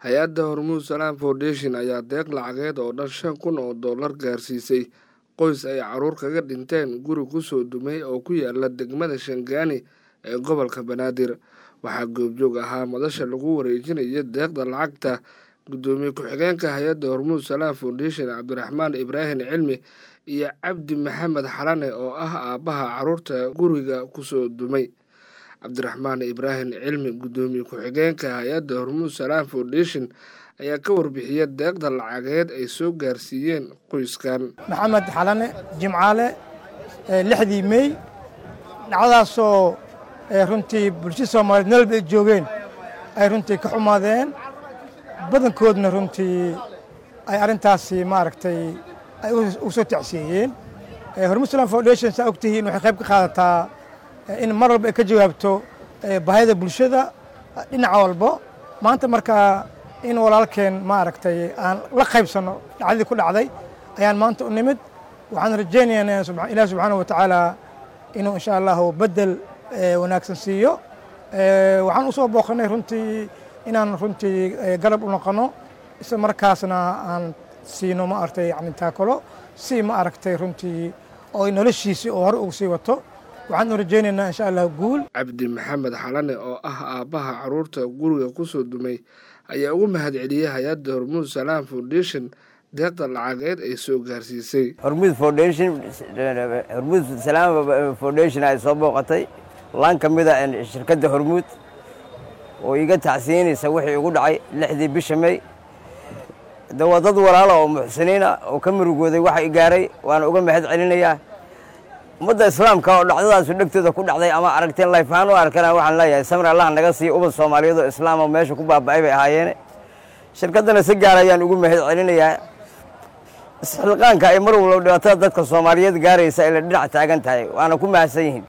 hay-adda hormuud salaam foundation ayaa deeq lacageed oo dhan shan kun oo dollar gaarsiisay qoys ay caruur kaga dhinteen guri kusoo dumay oo ku yaala degmada shangaani ee gobolka banaadir waxaa goobjoog ahaa madasha lagu wareejinayo deeqda lacagta guddoomiye ku-xigeenka hay-adda hormuud salaam foundation cabdiraxmaan ibraahim cilmi iyo cabdi maxamed xalane oo ah aabbaha caruurta guriga kusoo dumay cabdiraxmaan ibraahim cilmi guddoomiye ku-xigeenka hay-adda hormuud salaam foundation ayaa ka warbixiya deeqda lacageed ay soo gaarsiiyeen qoyskan maxamed xalane jimcaale lixdii mey dhacdaasoo runtii bulshada soomaaliyeed meel bay joogeen ay runtii ka xumaadeen badankoodna runtii ay arrintaasi maaragtay ay u soo tacsiyeeyeen hormuud salaam foundation saa ogtihiin waxay qayb ka qaadataa in mar walba ay ka jawaabto baahida bulshada dhinaca walbo maanta markaa in walaalkeen maaragtay aan la qaybsanno dhacdadii ku dhacday ayaan maanta u nimid waxaan rajaynaynaa ilaah subxaana wa tacaala inuu insha allahu bedel wanaagsan siiyo waxaan usoo booqanay runtii inaan runtii garab u noqono isla markaasna aan siino ma aragtay yani taakalo si ma aragtay runtii oo noloshiisii oo hore ugu sii wato waxaan u rajaynaynaa insha allah guul cabdi maxamed xalane oo ah aabbaha caruurta guriga kusoo dumay ayaa ugu mahadceliyey hay-adda hormuud salaam foundation deeqda lacageed ay soo gaarsiisay hormuud foundation hormuud salaam foundation ay soo booqatay laan ka mid a shirkadda hormuud oo iga tacsiinaysa wixii igu dhacay lixdii bisha mey de waa dad walaala oo muxsiniina oo ka murugooday waxa i gaaray waana uga mahad celinayaa ummadda islaamka oo dhacdadaasu dhegtooda ku dhacday ama aragteen layfahaan u arkana waxaan leeyahay samir allah naga siiya ubad soomaaliyeed oo islaam oo meesha ku baaba'ay bay ahaayeene shirkaddana si gaar ayaan ugu mahad celinayaa isxilqaanka ay mar walba dhibaatada dadka soomaaliyeed gaaraysa ay la dhinac taagan tahay waana ku mahadsan yihiin